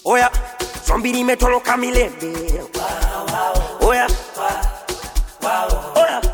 Oya, zombi limetoroka milele. Oya, oya,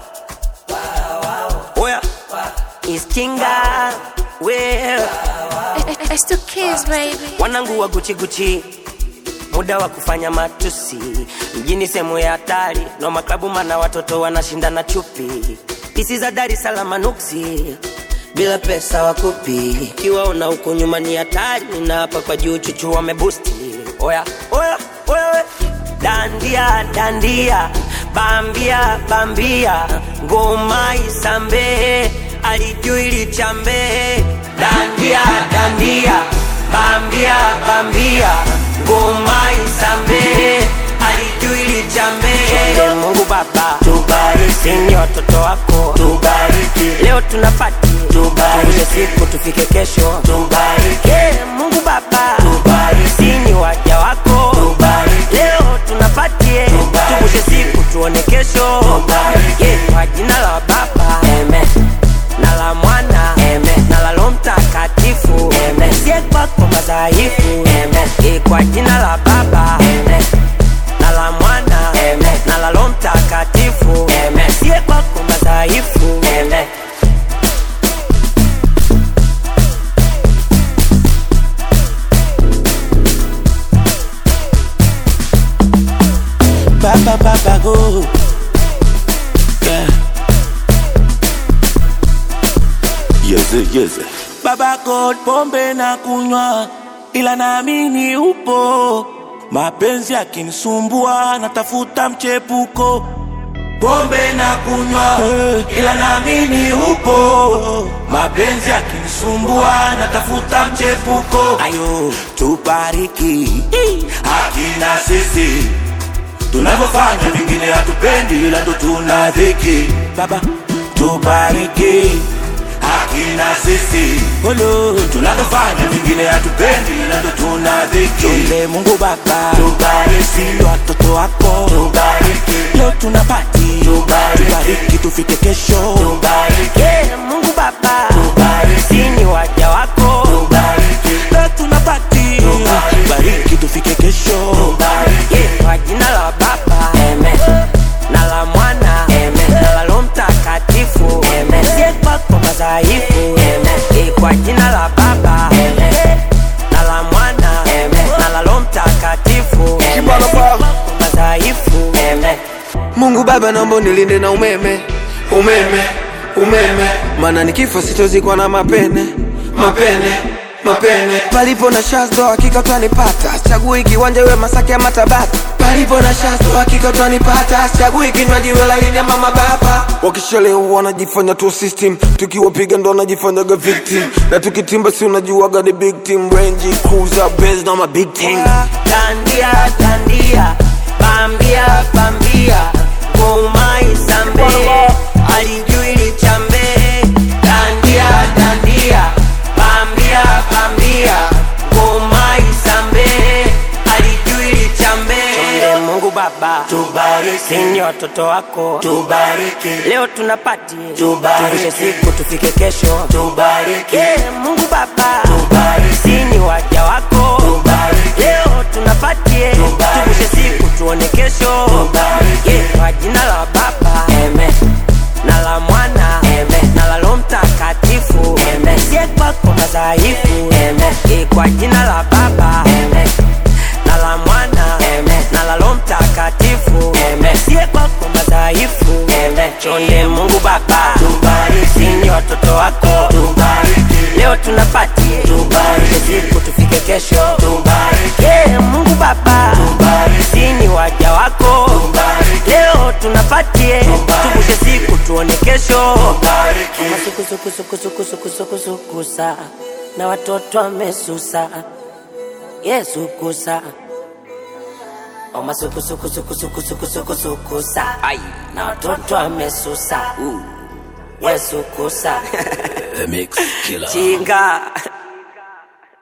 oya, iskinga well. It's two kids, baby. Wanangu wa Gucci Gucci, muda wa kufanya matusi mjini, sehemu ya hatari no maklabu, mana watoto wanashindana chupi, pisi za Dar es Salaam nuksi bila pesa wakupi, kiwaona huko nyuma ni hatari, na hapa kwa juu chuchu wamebusti. Oya oya oya, we. dandia dandia, bambia bambia, ngoma isambe, alijui lichambe, dandia dandia, bambia bambia, ngoma isambe, alijui lichambe. Mungu Baba tubariki, ni watoto wako tubariki, leo tunapati tubariki, siku tufike kesho tubariki, Mungu Baba tubariki, ni waja wako tubariki, leo tunapatie tubushe siku tuone kesho tubariki, kwa jina la Baba amen na la mwana amen na la Roho Mtakatifu amen sie kwako madhaifu amen Eh, kwa jina la Baba amen na la mwana amen na la Roho Mtakatifu amen sie kwako madhaifu amen Baba baba go yeah. Yeze, yeze. Baba God, pombe na kunywa, ila naamini upo. Mapenzi yakinisumbua, natafuta mchepuko. Pombe na kunywa, ila naamini upo. Mapenzi yakinisumbua, natafuta mchepuko. Ayo, tubariki hakina sisi tunavyofanya, vingine hatupendi, ila ndo tuna dhiki. Baba, tubariki hakina sisi Olo, tunavyofanya vingine hatupendi, ila ndo tuna dhiki. Chonde Mungu Baba, tubariki watoto wako, tubariki leo tunapati, tubariki, tubariki tufike kesho, tubariki Yeah, Mungu Baba Tubariki. ni waja wako tubariki leo tunapati, Tubariki. tubariki tufike kesho, tubariki Yeah, kwa jina la Baba amen na la mwana amen na la Roho Mtakatifu amen sie kwako madhaifu amen Eh, kwa jina la Baba amen na la mwana amen na la Roho Mtakatifu amen Kibalo Sie pa. kwako madhaifu amen Mungu Baba, naomba unilinde na umeme, umeme, umeme, maana nikifa sitozikwa na mapene, mapene, mapene. Palipo na shazdo hakika utanipata, chagui kiwanja iwe Masaki ama Tabata. Palipo na shazdo hakika utanipata, chagui kinywaji iwe laini ama mababa. Wakishalewa wanajifanya tu system, tukiwapiga ndo wanajifanyaga victim, na tukitimba si unajuaga ni big team, Range Cruiser, Benz na ma big team. Dandia, dandia, bambia, bambia, ngoma isambe, alijui lichambe. Dandia, dandia, bambia, bambia, ngoma isambe, alijui lichambe. Chonde Mungu Baba, tubariki ni watoto wako, tubariki leo tunapati, Tubariki. tuvushe siku tufike kesho. tubariki Yeah, Mungu Baba, Tubariki. ni waja wako tubariki leo tunapatie Tubariki. tuvushe siku tuone kesho Tubariki. Yeah, kwa jina la baba Amen. na la mwana Amen. na la Roho Mtakatifu Amen. sie kwako madhaifu Amen. Yeah, kwa jina la baba Amen. na la mwana Amen. na la Roho Mtakatifu Amen. sie kwako madhaifu Amen. chonde Mungu Baba Tubariki. ni watoto wako tubariki leo tunapatie Tubariki. siku tufike kesho tubariki Yeah, Mungu Baba Tubariki. ni waja wako Tubariki. leo tunapatie Tubariki. tuvushe siku tuone kesho tubariki masukusukusukusukusukusukusa na watoto wamesusa yesu kusa omasukusukusukusukusukusukusa na watoto wamesusa yesu kusa The Mix Killer. chinga